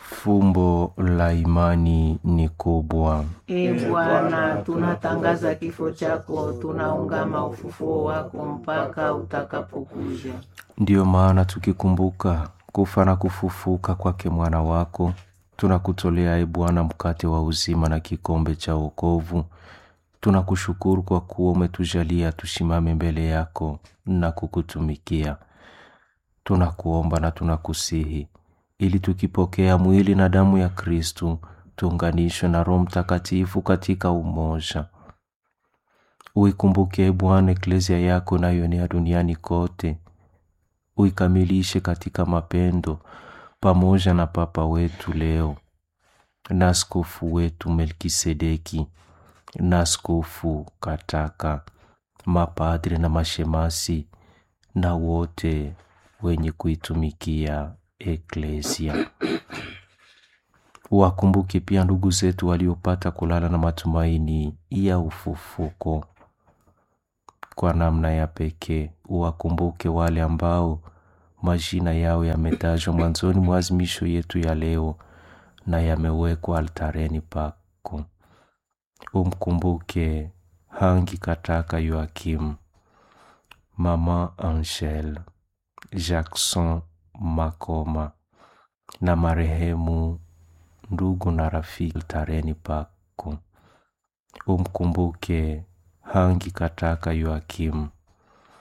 Fumbo la imani ni kubwa. E Bwana, tunatangaza kifo chako, tunaungama ufufuo wako mpaka utakapokuja. Ndiyo maana tukikumbuka kufa na kufufuka kwake mwana wako, tunakutolea e Bwana mkate wa uzima na kikombe cha wokovu. Tunakushukuru kwa kuwa umetujalia tusimame mbele yako na kukutumikia. Tunakuomba na tunakusihi ili tukipokea mwili na damu ya Kristu tuunganishwe na Roho Mtakatifu katika umoja. Uikumbuke e Bwana eklezia yako inayoenea duniani kote, uikamilishe katika mapendo, pamoja na Papa wetu leo na askofu wetu Melkisedeki na askofu Kataka, mapadre na mashemasi na wote wenye kuitumikia eklezia. Wakumbuke pia ndugu zetu waliopata kulala na matumaini ya ufufuko. Kwa namna ya pekee, uwakumbuke wale ambao majina yao yametajwa mwanzoni mwa azimisho yetu ya leo na yamewekwa altareni pako. Umkumbuke Hangi Kataka Yoakim, Mama Angel, Jackson Makoma na marehemu ndugu na rafiki altareni pako. Umkumbuke Hangi Kataka Yoakim,